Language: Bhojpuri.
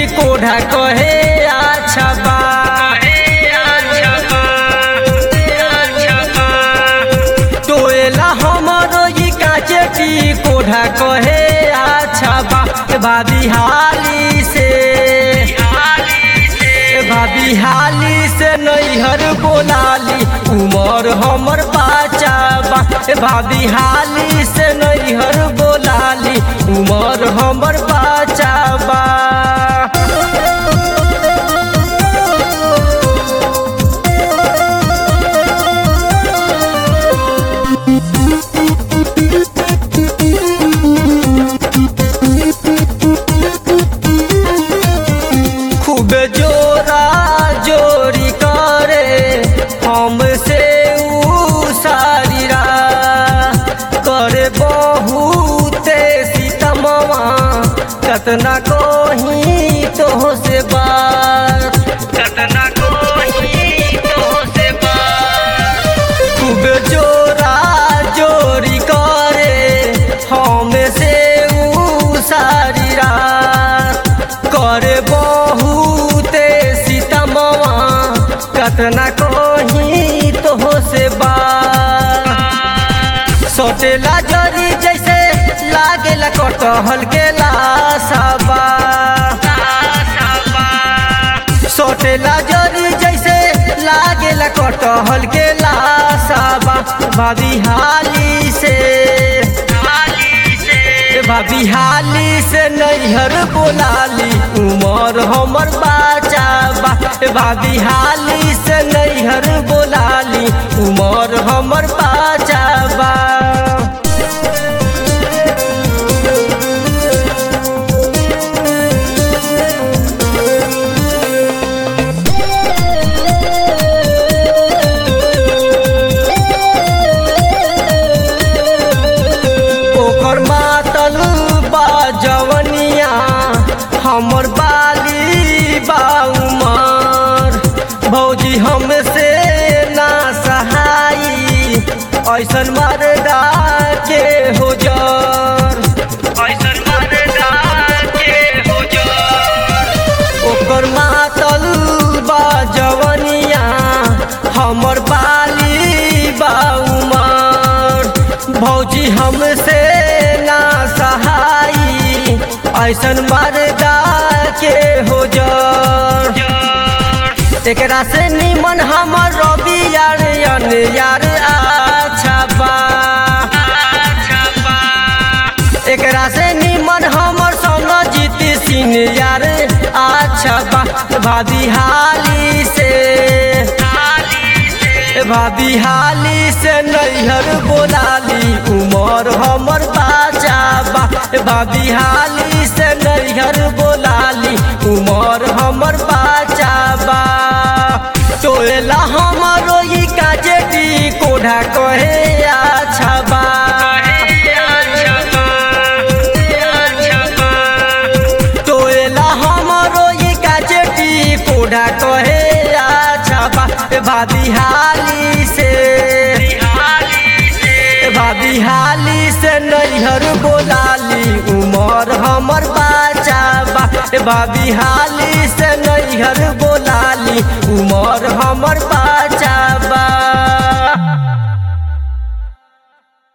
कोढ़ा कहे अच्छा बा टोएला हमरो ई काचे की कोढ़ा कहे अच्छा बा ए भाभी हाली से ए भाभी हाली से नैहर बोलाली उमर हमर बाचा बा ए भाभी हाली से नैहर बोलाली उमर हमर बाचा बा खूब जोरा जोरी करे हमसे ऊ सारीरा करे बहुते सीतमवा कतना कहीं तो से बात कतना कहीं तो से बात खूब जोरा जोरी करे हमसे ऊ सारीरा करे बहुते सीतमवा कतना कहीं तो से बा सोटेला जरी जैसे लागेला कटहल के लासाबा सोटेला जरी जैसे लागेला कटहल के लासाबा भाभी हाली से भाभी हाली से नैहर बोलाली उमर हमर बाचा बा भाभी हाली से नैहर बोलाली उमर हमर बाचा बा ओकर मातल बा जवनिया हमर बाली बा उमर भौजी हमसे ना सहाई ऐसन मरदा के हो जर ऐसन मरदा के हो जर ओकर मातल बा जवनिया हमर बाली बा उमर भौजी हमसे ना सहाई ऐसन मरदा के हो जर एकरा से निमन हमर रवि यार अन यार अच्छा बा एकरा से निमन हमर संग जीत सिंह यार अच्छा बा भाभी हाली से भाभी हाली से नैहर बोलाली उमर हमर बाचा बा भाभी हाली से नैहर बोलाली उमर हमर बाचा बा टोला हमरो ई काजे दी कोढ़ा कहे अच्छा बा टोला हमरो ई काजे दी कोढ़ा कहे अच्छा बा भाभी हाली से भाभी हाली से नैहर बोलाली उमर हमर बाचा बा भाभी हाली से नैहर बोलाली उमर हमर बाचा